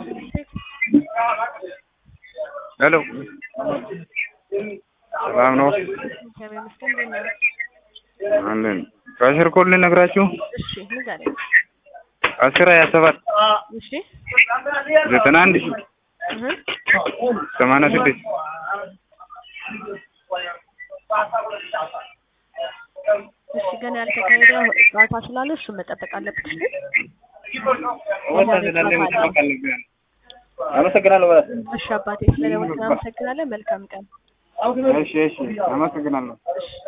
ሄሎ ሰላም ነው እግዚአብሔር ይመስገን። እንዴት ነው? አለን ከአስር ኮል ልነግራችሁ እሺ ንገረኝ። አስር ሀያ ሰባት እሺ ዘጠና አንድ እህ ሰማንያ ስድስት እሺ ገና ያልተካሄደ ጨዋታ ስላለ እሱን መጠበቅ አለብሽ። አመሰግናለሁ። እሺ አባቴ ስለደወልክ አመሰግናለን። መልካም ቀን። እሺ እሺ አመሰግናለሁ።